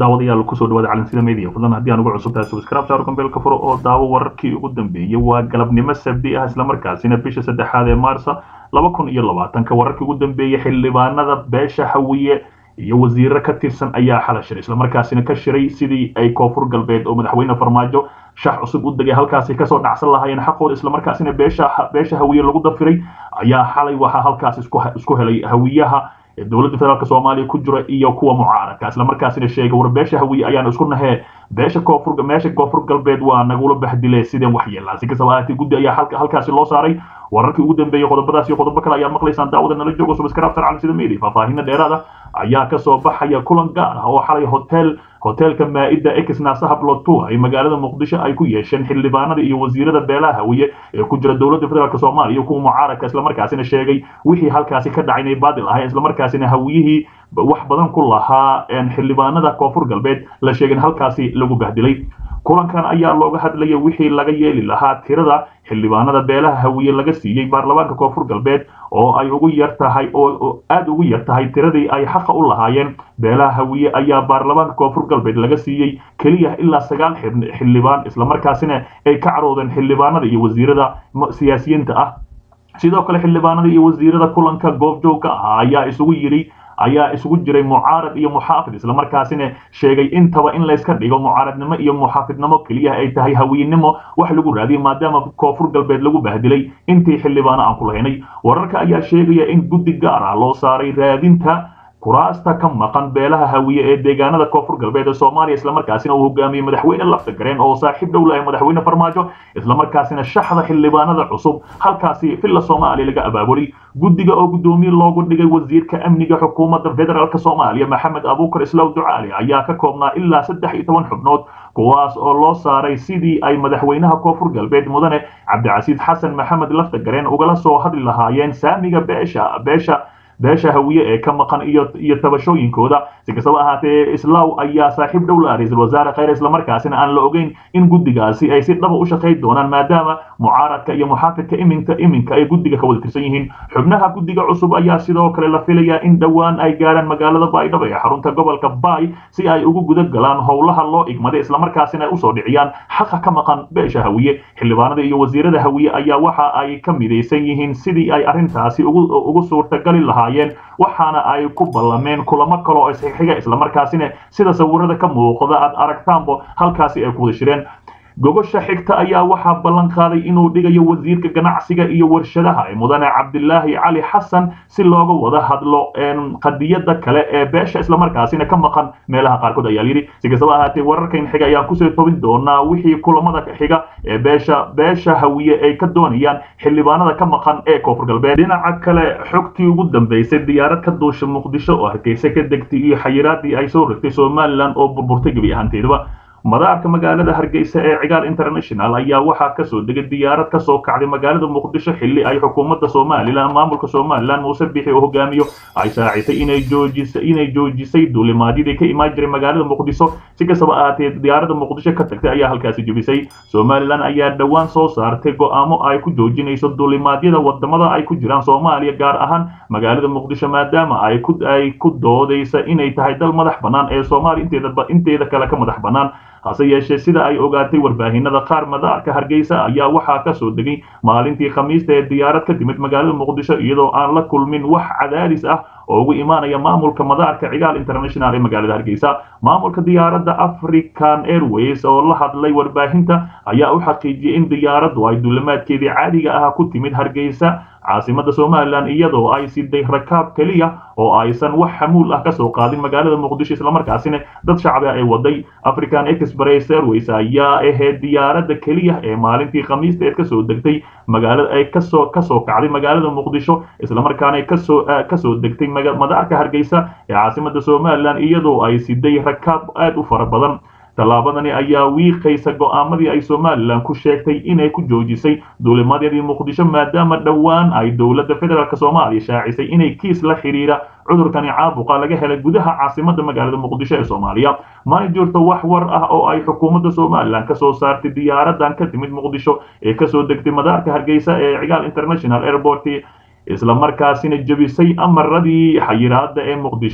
daawadayaal kusoo dhawaada calansida media fadlan haddii aan ugu cusub tahay subscribe saaro kambeelka furo oo daawo wararkii ugu dambeeyey waa galabnimo sabdi ah islamarkaasina bisha saddexaad ee maarsa laba kun iyo labaatanka wararkii ugu dambeeyey xildhibaanada beesha hawiye iyo wasiiro ka tirsan ayaa xala shiray islamarkaasina ka shiray sidii ay koonfur galbeed oo madaxweyne farmaajo shax cusub u degay halkaasi kasoo dhacsan lahaayeen xaqooda islamarkaasina beesha beesha hawiye lagu dafiray ayaa xalay waxaa halkaas isku helay hawiyaha dowladda federaalk soomaaliya ku jira iyo kuwa mucaaradka islamarkaasina sheegay war beesha hawiye ayaan isku nahee beesha koonfur meesha koonfur galbeed waa nagula baxdile sideen wax yeelaa si kastaba ahaatee guddi ayaa halka halkaasi loo saaray wararkii ugu dambeeyey qodobadaas iyo qodobo kale ayaad maqlaysaan daawada nala joogo subscribe cali sida media faahfaahinna dheeraada ayaa kasoo baxaya kulan gaar ah oo xalay hotel hoteelka maa-ida ex naasaha blotu ay magaalada muqdisho ay ku yeesheen xildhibaanada iyo wasiirada beelaha hawiye ee ku jira dowladda federaalk soomaaliya iyo kuwa mucaaradka islamarkaasina sheegay wixii halkaasi ka dhacay inay baadil ahayn islamarkaasina hawiyihii wax badan ku lahaa xildhibaanada koonfur galbeed la sheegay in halkaasi lagu bahdilay kulankan ayaa looga hadlaya wixii laga yeeli lahaa tirada xildhibaanada beelaha hawiye laga siiyey baarlamaanka koonfur galbeed oo ay ugu yar tahay oo aada ugu yar tahay tiradii ay xaqa u lahaayeen beelaha hawiye ayaa baarlamaanka koonfur galbeed laga siiyey keliya ilaa sagaal xildhibaan islamarkaasina ay ka caroodeen xildhibaanada iyo wasiirada siyaasiyiinta ah sidoo kale xildhibaanada iyo wasiirada kulanka goobjoogka ah ayaa isugu yidhi ayaa isugu jiray mucaarad iyo muxaafid islamarkaasina sheegay intaba in layska dhigo mucaaradnimo iyo muxaafidnimo keliya ay tahay hawiynimo wax lagu raadiyay maadaama koonfur galbeed lagu bahdilay intii xildhibaano aan ku lahaynay wararka ayaa sheegaya in guddi gaar ah loo saaray raadinta kuraasta ka maqan beelaha hawiye ee deegaanada koonfur galbeed ee soomaaliya islamarkaasina uu hogaamiyey madaxweyne lafta gareen oo saaxiib dhow lahay madaxweyne farmaajo islamarkaasina shaxda xildhibaanada cusub halkaasi villa soomaaliya laga abaabulay guddiga oo guddoomiye loogu dhigay wasiirka amniga xukuumadda federaalk soomaaliya maxamed abuukar islaw ducaali ayaa ka koobnaa ilaa saddex iyo toban xubnood kuwaas oo loo saaray sidii ay madaxweynaha koonfur galbeed mudane cabdicasiid xasan maxamed lafta gareen ugala soo hadli lahaayeen saamiga beesha beesha beesha hawiye ee ka maqan iyo iyo tabashooyinkooda si kastaba ahaatee islaaw ayaa saaxiib dhow la ra-iisul wasaare kheyr islamarkaasina aan la ogeyn in guddigaasi ay si dhaba u shaqayn doonaan maadaama mucaaradka iyo muxaafidka iminka iminka ay guddiga ka wada tirsan yihiin xubnaha guddiga cusub ayaa sidoo kale la filayaa in dhowaan ay gaaraan magaalada baydhabo ee xarunta gobolka baay si ay ugu guda galaan howlaha loo igmaday islamarkaasina ay usoo dhiciyaan xaqa ka maqan beesha hawiye xildhibaanada iyo wasiirada hawiye ayaa waxa ay ka midaysan yihiin sidii ay arrintaasi ugu suurtagali lahaa waxaana ay ku ballameen kulamo kaloo isxixiga islamarkaasina sida sawirada ka muuqda aad aragtaanbo halkaasi ay ku wada shireen gogosha xigta ayaa waxaa ballan qaaday inuu dhigayo wasiirka ganacsiga iyo warshadaha ee mudane cabdilaahi cali xasan si looga wada hadlo qadiyada kale ee beesha islamarkaasina ka maqan meelaha qaarkood ayaa layidhi si kastaba ahaatee wararkan xiga ayaan kusoo tobin doonaa wixii kulamada xiga ee beesha beesha hawiye ay ka doonayaan xildhibaanada ka maqan ee koonfur galbeed dhinaca kale xogtii ugu dambeysay diyaarad ka duusha muqdisho oo hargeysa ka degtay iyo xayiraadii ay soo rogtay somalilan oo burburtay gebi ahaanteedaba madaarka magaalada hargeysa ee cigaal international ayaa waxaa kasoo degay diyaarad kasoo kacday magaalada muqdisho xilli ay xukuumadda somalilan maamulka somalilan muuse bixi oo hogaamiyo ay shaacisay inay joojisay inay joojisay duulimaadyadii ka imaan jiray magaalada muqdisho si kastaba ahaatee diyaaradda muqdisho ka tagtay ayaa halkaasi jebisay somalilan ayaa dhowaan soo saartay go-aamo ay ku joojinayso duulimaadyada wadamada ay ku jiraan soomaaliya gaar ahaan magaalada muqdisho maadaama ay ku ay ku doodaysa inay tahay dal madax bannaan ee soomaaliya inteeda inteeda kale ka madax bannaan hase yeeshee sida ay ogaatay warbaahinada qaar madaarka hargeysa ayaa waxaa kasoo degay maalintii khamiista ee diyaarad ka timid magaalada muqdisho iyadoo aan la kulmin wax cadaadis ah oo ugu imaanaya maamulka madaarka cigaal international ee magaalada hargeysa maamulka diyaaradda african airways oo la hadlay warbaahinta ayaa u xaqiijiyey in diyaaraddu ay duulimaadkeedii caadiga ah ku timid hargeysa caasimada somalilan iyadoo ay siday rakaab keliya oo aysan wax xamuul ah kasoo qaadin magaalada muqdisho islamarkaasina dad shacbi ah ay waday african express airways ayaa ahayd diyaaradda keliya ee maalintii khamiista eed kasoo degtay magaalada ay kasoo kasoo kacday magaalada muqdisho islamarkaana kasoo kasoo degtay madaarka hargeysa ee caasimada somalilan iyadoo ay siday rakaab aad u fara badan tallaabadani ayaa wiiqaysa go'aamadii ay somalilan ku sheegtay inay ku joojisay duulimadyadii muqdisho maadaama dhowaan ay dowladda federaalk soomaaliya shaacisay inay kiis la xidhiira cudurkani caabuqa laga helay gudaha caasimada magaalada muqdisho ee soomaaliya mana jirto wax war ah oo ay xukuumadda somalilan kasoo saartay diyaaradan ka timid muqdisho ee kasoo degtay madaarka hargeysa ee cigaal international airport islamarkaasina jebisay amaradii xayiraada ee muqdisho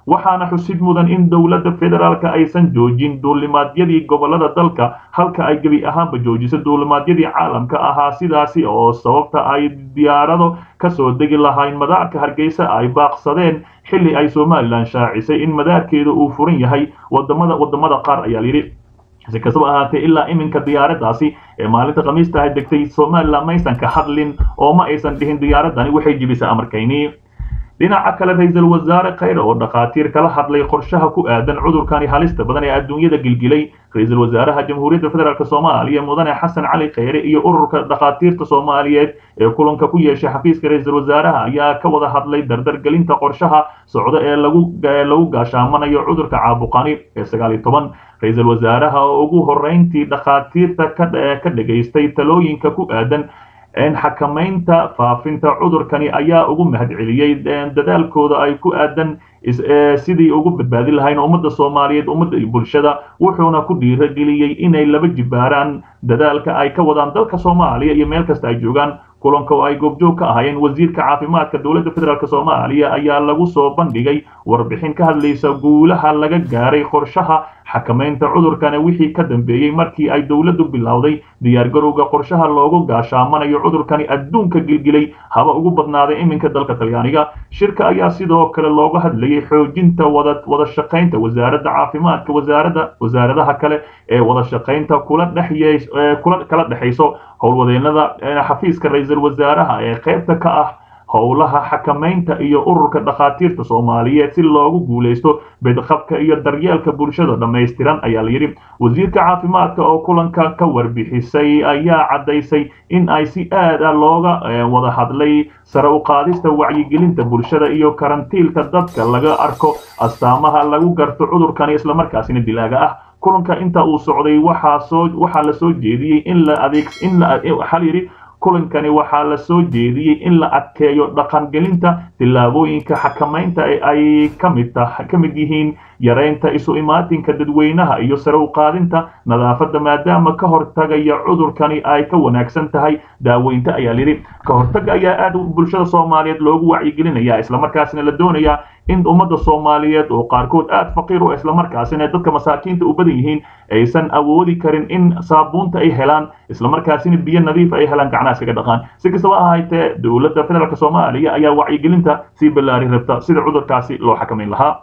waxaana xusid mudan in dowladda federaalka aysan joojin duulimaadyadii gobolada dalka halka ay gebi ahaanba joojiso duulimaadyadii caalamka ahaa sidaasi oo sababta ay diyaarado kasoo degi lahayn madaarka hargeysa ay baaqsadeen xilli ay somalilan shaacisay in madaarkeeda uu furan yahay wadamada wadamada qaar ayaa layidhi si kastaba ahaatee ilaa iminka diyaaraddaasi ee maalinta khamiista ay degtay somalilan maysan ka hadlin oo ma aysan dhihin diyaaradani waxay jibisay amarkayni dhinaca kale ra-iisul wasaare khayre oo dhakhaatiir kala hadlay qorshaha ku aadan cudurkani halista badan ee adduunyada gilgilay ra-iisul wasaaraha jamhuuriyadda federaalk soomaaliya mudane xasan cali khayre iyo ururka dhakhaatiirta soomaaliyeed ee kulanka ku yeeshay xafiiska ra-iisul wasaaraha ayaa ka wada hadlay dardargelinta qorshaha socda ee lagu lagu gaashaamanayo cudurka caabuqani ee sagaal iyo toban ra-iisul wasaaraha oo ugu horreyntii dhakhaatiirta ka dhegaystay talooyinka ku aadan xakamaynta faafinta cudurkani ayaa ugu mahadceliyey dadaalkooda ay ku aadan sidii ugu badbaadin lahayn ummadda soomaaliyeed ummadda iyo bulshada wuxuuna ku dhiirageliyey inay laba jibaaraan dadaalka ay ka wadaan dalka soomaaliya iyo meel kasta ay joogaan kulanka oo ay goobjoog ka ahaayeen wasiirka caafimaadka dowladda federaalk soomaaliya ayaa lagu soo bandhigay warbixin ka hadlaysa guulaha laga gaaray qorshaha xakamaynta cudurkana wixii ka dambeeyey markii ay dowladdu bilowday diyaargarowga qorshaha loogu gaashaamanayo cudurkani adduunka gilgilay haba ugu badnaaday iminka dalka talyaaniga shirka ayaa sidoo kale looga hadlayay xoojinta wada wada shaqaynta wasaaradda caafimaadka wasaaradda wasaaradaha kale ee wada shaqaynta kula dhexye kula kala dhexayso howlwadeenada xafiiska ra-iisul wasaaraha ee qaybta ka ah howlaha xakamaynta iyo ururka dhakhaatiirta soomaaliyeed si loogu guulaysto bedqabka iyo daryeelka bulshada dhammaystiran ayaa layidhi wasiirka caafimaadka oo kulanka ka warbixisay ayaa caddaysay in ay si aad a looga wada hadlay sare u qaadista wacyigelinta bulshada iyo karantiilka dadka laga arko astaamaha lagu garto cudurkani islamarkaasina dilaaga ah kulanka inta uu socday waxaa soo waxaa la soo jeediyey in la adeeg in la waxaa la yidhi kulankani waxaa la soo jeediyey in la adkeeyo dhaqangelinta tillaabooyinka xakamaynta ee ay kamid ka mid yihiin yaraynta isu imaatinka dadweynaha iyo sare u qaadinta nadaafadda maadaama ka hortagaya cudurkani ay ka wanaagsan tahay daaweynta ayaa layidhi ka hortaga ayaa aad bulshada soomaaliyeed loogu wacyigelinaya islamarkaasina la doonayaa in ummadda soomaaliyeed oo qaarkood aad faqiir u islamarkaasina dadka masaakiinta u badan yihiin aysan awoodi karin in saabuunta ay helaan islamarkaasina biyo nadiif ay helaan gacnaha iskaga dhaqaan si kastaba ahaatee dowladda federaalk soomaaliya ayaa wacyigelinta sii ballaari rabta sida cudurkaasi loo xakamayn lahaa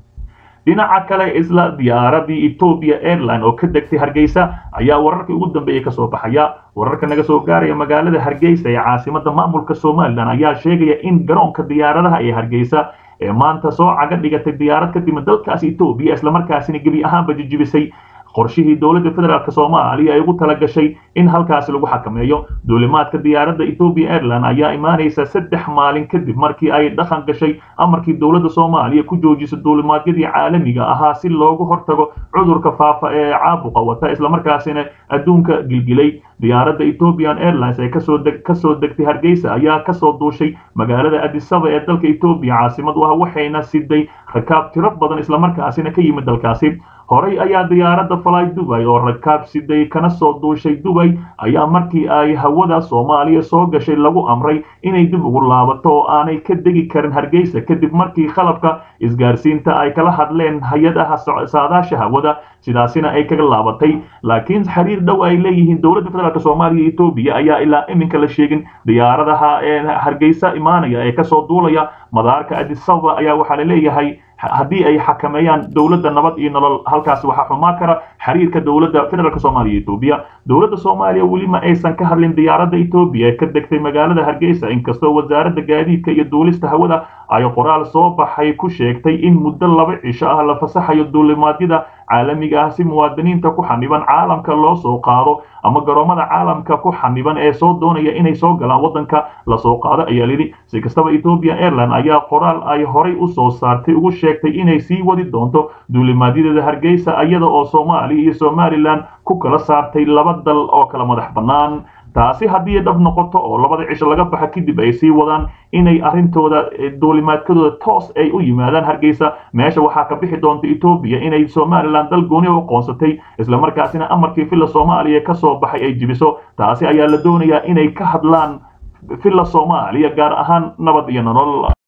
dhinaca kale isla diyaaradii ethoopia airline oo ka degtay hargeysa ayaa wararkii ugu dambeeyey kasoo baxaya wararka naga soo gaaraya magaalada hargeysa ee caasimada maamulka somalilan ayaa sheegaya in garoonka diyaaradaha ee hargeysa ee maanta soo caga dhigatay diyaarad ka timid dalkaasi etoobiya islamarkaasina gebi ahaanba jijibisay qorshihii dowladda federaalk soomaaliya ay ugu talagashay in halkaasi lagu xakameeyo duulimaadka diyaaradda ethoopiya airline ayaa imaanaysa saddex maalin kadib markii ay dhaqan gashay amarkii dowladda soomaaliya ku joojisay duulimaadyadii caalamiga ahaa si loogu hortago cudurka faafa ee caabuqa wata islamarkaasina adduunka gilgilay diyaaradda ethiopian airlines ee kasoo deg kasoo degtay hargeysa ayaa kasoo duushay magaalada adisaba ee dalka etoobiya caasimad u ah waxayna siday rakaab tiro badan islamarkaasina ka yimid dalkaasi horey ayaa diyaaradda fly dubay oo rakaab siday kana soo duushay dubay ayaa markii ay hawada soomaaliya soo gashay lagu amray inay dib ugu laabato oo aanay ka degi karin hargeysa kadib markii qalabka isgaarsiinta ay kala hadleen hay-adaha saadaasha hawada sidaasina ay kaga laabatay laakiin xiriir dhow ay leeyihiin dowladda federaalk soomaaliya iyo etoobiya ayaa ilaa iminka la sheegin diyaaradaha hargeysa imaanaya ee kasoo duulaya madaarka adisaba ayaa waxaa la leeyahay haddii ay xakameeyaan dowladda nabad iyo nolol halkaas waxaa xumaa kara xiriirka dowladda federaalk soomaaliya etoobiya dowladda soomaaliya weli ma aysan ka hadlin diyaaradda etoobiya ee ka degtay magaalada hargeysa inkastoo wasaaradda gaadiidka iyo duulista hawada ay qoraal soo baxay ku sheegtay in muddo laba cisho ah la fasaxayo duulimaadyada caalamiga ah si muwaadiniinta ku xaniban caalamka loo soo qaado ama garoomada caalamka ku xaniban ee soo doonaya inay soo galaan waddanka lasoo qaado ayaa lidhi si kastaba ethoopian airline ayaa qoraal ay horay u soo saartay ugu sheegtay inay sii wadi doonto duulimaadyadeeda hargeysa iyada oo soomaaliya iyo somalilan ku kala saartay laba dal oo kala madax bannaan taasi haddii dhab noqoto oo labada cisho laga baxa kadib ay sii wadaan inay arrintooda duulimaadkadooda toos ay u yimaadaan hargeysa meesha waxaa ka bixi doonta etoobiya inay somalilan dal gooni u qoonsatay islamarkaasina amarkii villa soomaaliya ka soo baxay ay jibiso taasi ayaa la doonayaa inay ka hadlaan villa soomaaliya gaar ahaan nabad iyo nolol